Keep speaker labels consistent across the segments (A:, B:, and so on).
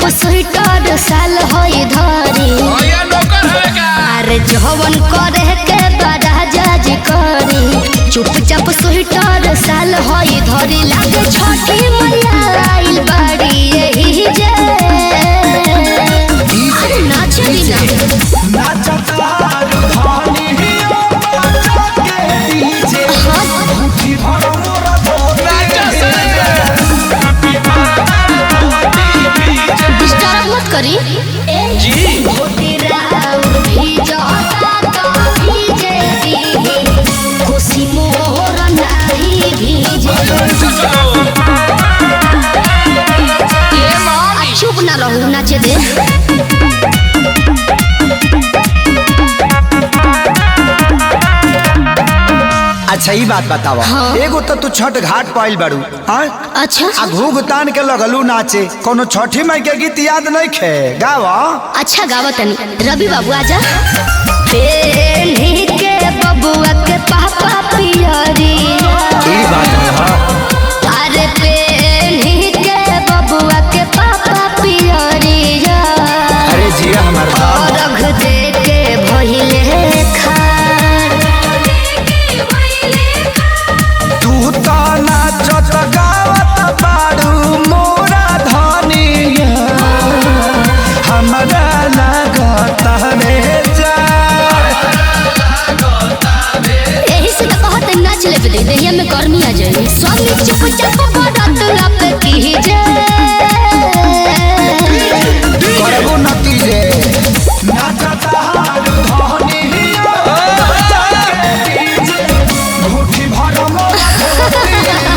A: Sweater साल होई धरी
B: भैया नौकर है का
A: अरे जवन करे के बड़ा जज करी चुपचाप स्वेटर साल होई धरी लागे छठी मैया आइल बाड़ी यही जे अरे नाचली ना
B: राजा से
A: डिस्टर्ब मत करी
B: जी
A: खुशी मोर नाही भीजे
B: ये मामी
A: चुप ना रहू नाचे दे
C: अच्छा ई बात बतावा
A: हाँ।
C: एगो तो तू छठ घाट पाइल बाड़ू हाँ
A: अच्छा
C: आ घूघ तान के लगलू नाचे कोनो छठी माई के गीत याद नहीं खे गावा
A: अच्छा गावत तनी रवि बाबू आजा पेन्ही के बबुआ के पापा पियरी
C: ई बात है हाँ
A: अरे पेन्ही के बबुआ के पापा पियरी
C: अरे जिया हमार दाम
A: रख दे के भइले खार
C: तू तो नाचत गावत बाड़ू मोरा धनिया हमरा लागत रे जा
A: एही से तो कहत नाच ले दे देहिया में गर्मी आ जाए स्वामी चुपचाप बरत लप कीजे
C: करबो नती रे नाचत हारू धनिया मुट्ठी भर मोरा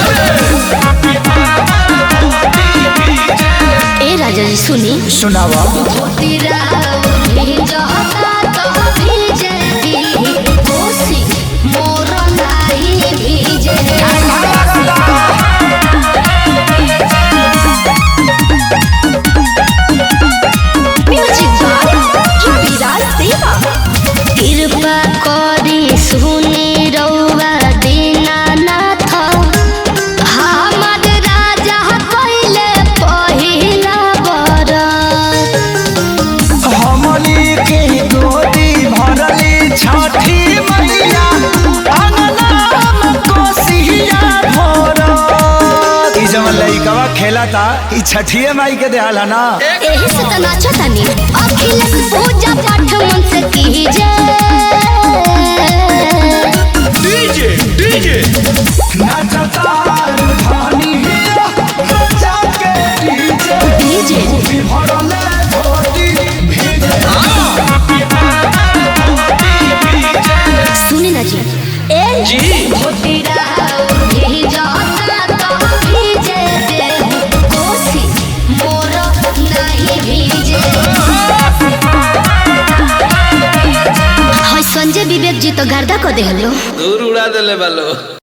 A: ए राजा जी सुनी
C: सुनावा
A: तेरा भिजता तो भीजे दी कोसी मोर नाही भीजे म्यूजिक बाय विराज देवा कृपा करी सुनी रउआ दीनानाथ हमर राजा कइले पहिला बरत
C: हमली के गोदी भरली छठी मैया अंगनाम कोसिया भरत ई जवन लइकवा खेला था ई छठिए माई के देहाल है ना
A: एही से त नाचो तनी अखिलेश पूजा पाठ मन से कीजे
B: डीजे डीजे
C: नाचता धानी जाके डीजे
A: डीजे
C: भरले धोती भीजे
A: सुनी ना जी ए
B: जी
A: भोटिरा भिजता तो भीजे दे कोसी मोर नहीं भीजे हाय संजय विवेक जी तो गर्दा को देहलो
B: दूर उड़ा देले बालो